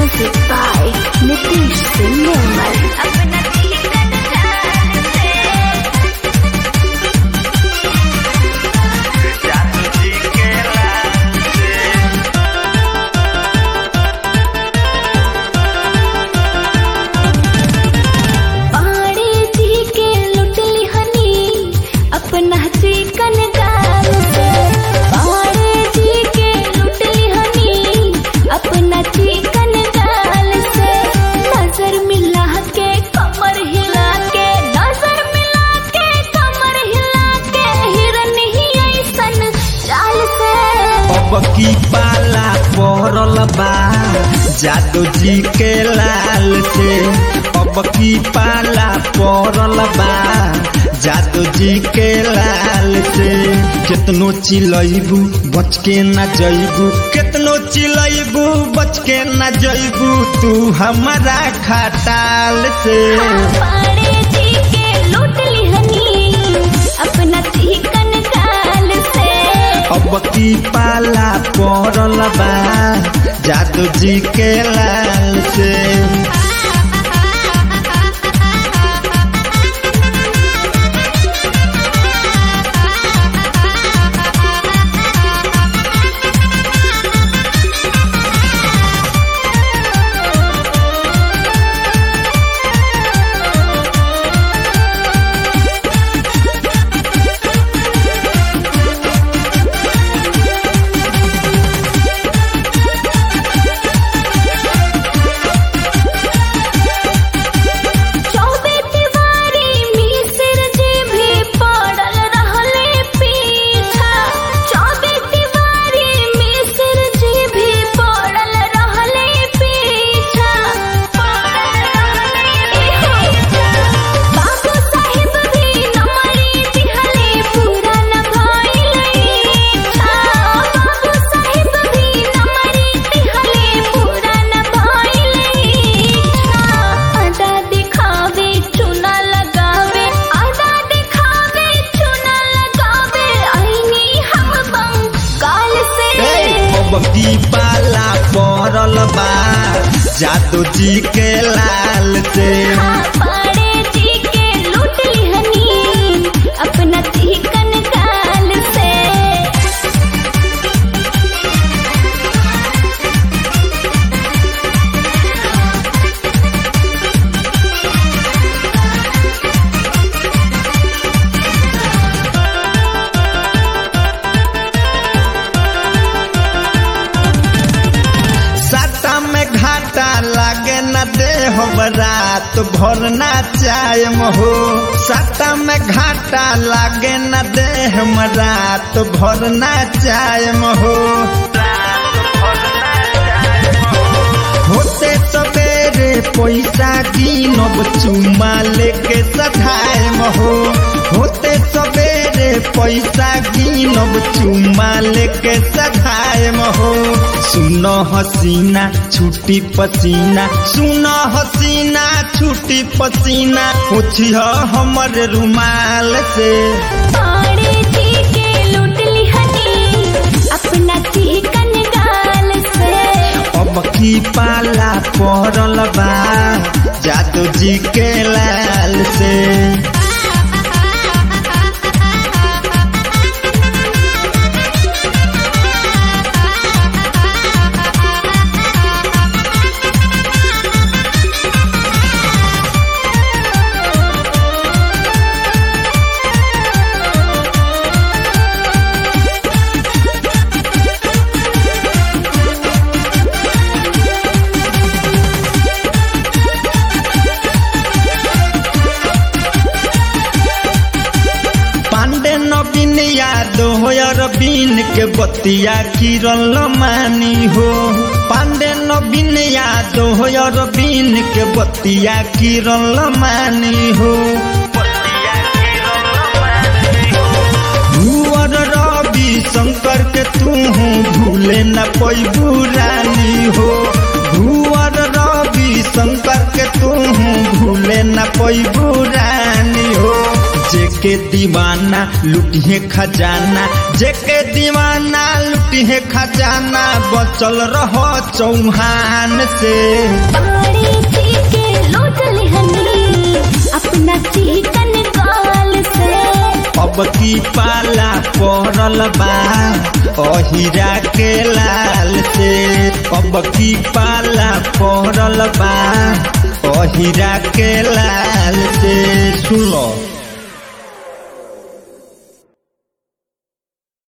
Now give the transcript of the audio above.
Music by Nitish Singh Nirmal. अपना जीवन जान से जादू जी के लाल से पाड़े जी के लुटली हनी अपना चिकन गाल से पाड़े जी के लुटली हनी अपना चिकन गाल से नजर मिला के कमर हिला के नजर मिला के कमर हिला के हिरन ही ऐसन चाल से अब की पाला पड़ल बा जादू जी के लाल से अब की पाला पड़ल बा जादू जी के लाल से कितनो चिलैबू बच के न जैबू कितनो चिलैबू बच के न जैबू तू हमारा खटाल से पाड़े जी के लुटली हनी अपना चिकन गाल से अब की पाला पड़ल बा जादू जी के लाल से चौबे तिवारी मिसिर जी भी पड़ल रहले पीछा चौबे तिवारी मिसिर जी भी पड़ल रहले पीछा बाबू साहिब भी नमरी दिहले पूरा न भइले इच्छा बाबू साहिब भी नमरी दिहले पूरा न भइले इच्छा आधा दिखावे चुना लगावे आधा दिखावे चुना लगावे आईनी हम बंगाल से अब की पाला पड़ल बा जादू जी के लाल से पाड़े जी के लुटली हनी अपना चिकन गाल से साटा में घाटा लागे न दे हो रात भर ना चाय हो साटा में घाटा लागे न दे हम रात भर ना चाय हो होते सवेरे पैसा कीनब चुमा लेके सधाए हो होते सवेरे पैसा कीनब चुमा लेके सधाए हो सुन हसीना छुट्टी पसीना सुन हसीना छुट्टी पसीना पूछिह हमर रुमाल से पाड़े जी के लुटली हनी अपना चिकन गाल से अब की पाला पड़ल बा जादू जी के लाल से पांडे नवीन यादव अरबीन के बतिया किरल मानी हो पांडे नवीन यादव अरबीन के बतिया किरल मानी हो भूअर रवि शंकर के तू भूले न पैबू रानी हो भूअर रवि शंकर के तू भूले न पैबू रानी हो जेके दीवाना लुटिए खजाना जेके दीवाना लुटिए दिहे खजाना बचल रहो चौहान से बाड़े जी के लूट लिहनी अपना चिकन गाल से अब की पाला पड़ल बा अहिरा के लाल से अब की पाला पड़ल बा अहिरा के लाल से सुनो